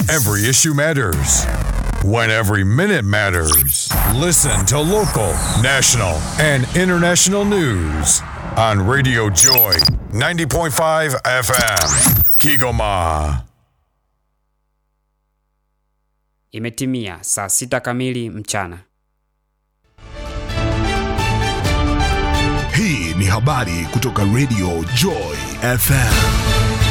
every issue matters. When every minute matters. Listen to local, national, and international news on Radio Joy 90.5 FM. Kigoma. Imetimia saa sita kamili mchana. Hii ni habari kutoka Radio Joy FM.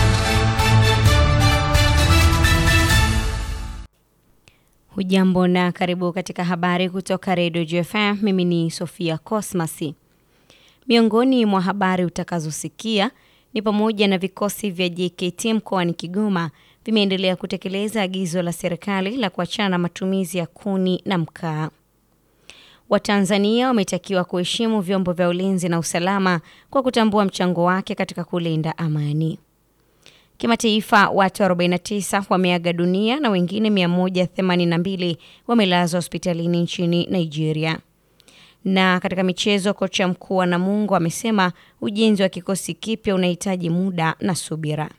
Hujambo na karibu katika habari kutoka Radio JFM. Mimi ni Sofia Cosmasi. Miongoni mwa habari utakazosikia ni pamoja na vikosi vya JKT mkoani Kigoma vimeendelea kutekeleza agizo la serikali la kuachana na matumizi ya kuni na mkaa. Watanzania wametakiwa kuheshimu vyombo vya ulinzi na usalama kwa kutambua mchango wake katika kulinda amani. Kimataifa, watu 49 wameaga dunia na wengine 182 wamelazwa hospitalini nchini Nigeria. Na katika michezo, kocha mkuu wa Namungo amesema ujenzi wa kikosi kipya unahitaji muda na subira.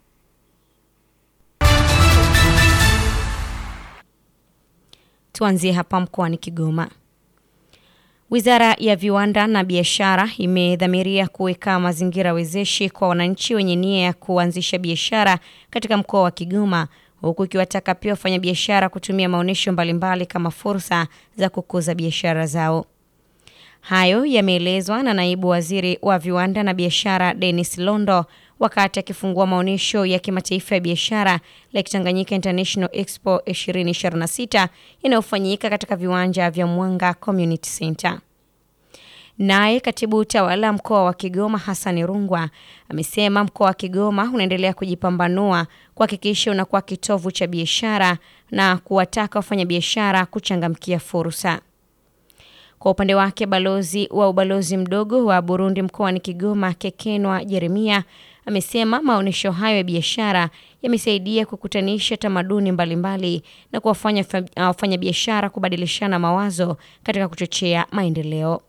Tuanzie hapa mkoani Kigoma. Wizara ya Viwanda na Biashara imedhamiria kuweka mazingira wezeshi kwa wananchi wenye nia ya kuanzisha biashara katika mkoa wa Kigoma, huku ikiwataka pia wafanyabiashara kutumia maonyesho mbalimbali kama fursa za kukuza biashara zao. Hayo yameelezwa na naibu waziri wa viwanda na biashara Dennis Londo wakati akifungua maonyesho ya kimataifa ya biashara Lake Tanganyika International Expo 2026 yanayofanyika katika viwanja vya Mwanga Community Center. Naye katibu utawala mkoa wa Kigoma Hassan Rungwa amesema mkoa wa Kigoma unaendelea kujipambanua kuhakikisha unakuwa kitovu cha biashara na kuwataka wafanyabiashara kuchangamkia fursa. Kwa upande wake balozi wa ubalozi mdogo wa Burundi mkoani Kigoma Kekenwa Jeremia amesema maonyesho hayo ya biashara yamesaidia kukutanisha tamaduni mbalimbali na kuwafanya wafanyabiashara kubadilishana mawazo katika kuchochea maendeleo.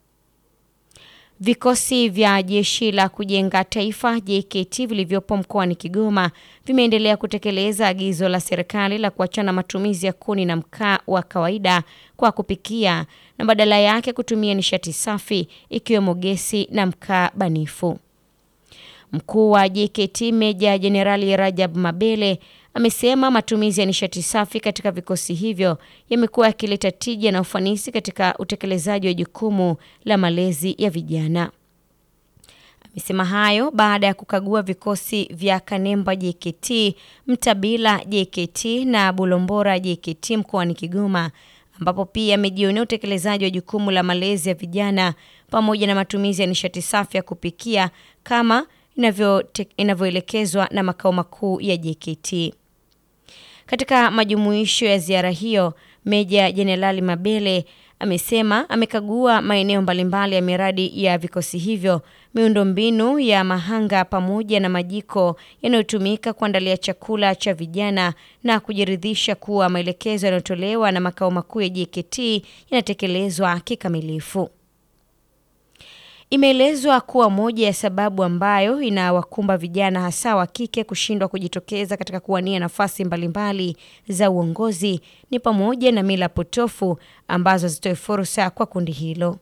Vikosi vya jeshi la kujenga taifa JKT vilivyopo mkoani Kigoma vimeendelea kutekeleza agizo la serikali la kuachana matumizi ya kuni na mkaa wa kawaida kwa kupikia na badala yake kutumia nishati safi ikiwemo gesi na mkaa banifu. Mkuu wa JKT Meja Jenerali Rajab Mabele amesema matumizi ya nishati safi katika vikosi hivyo yamekuwa yakileta tija na ufanisi katika utekelezaji wa jukumu la malezi ya vijana. Amesema hayo baada ya kukagua vikosi vya Kanemba JKT, Mtabila JKT na Bulombora JKT mkoani Kigoma, ambapo pia amejionea utekelezaji wa jukumu la malezi ya vijana pamoja na matumizi ya nishati safi ya kupikia kama inavyoelekezwa na makao makuu ya JKT. Katika majumuisho ya ziara hiyo, Meja Jenerali Mabele amesema amekagua maeneo mbalimbali ya miradi ya vikosi hivyo, miundombinu ya mahanga pamoja na majiko yanayotumika kuandalia chakula cha vijana na kujiridhisha kuwa maelekezo yanayotolewa na makao makuu ya JKT yanatekelezwa kikamilifu. Imeelezwa kuwa moja ya sababu ambayo inawakumba vijana hasa wa kike kushindwa kujitokeza katika kuwania nafasi mbalimbali za uongozi ni pamoja na mila potofu ambazo hazitoi fursa kwa kundi hilo.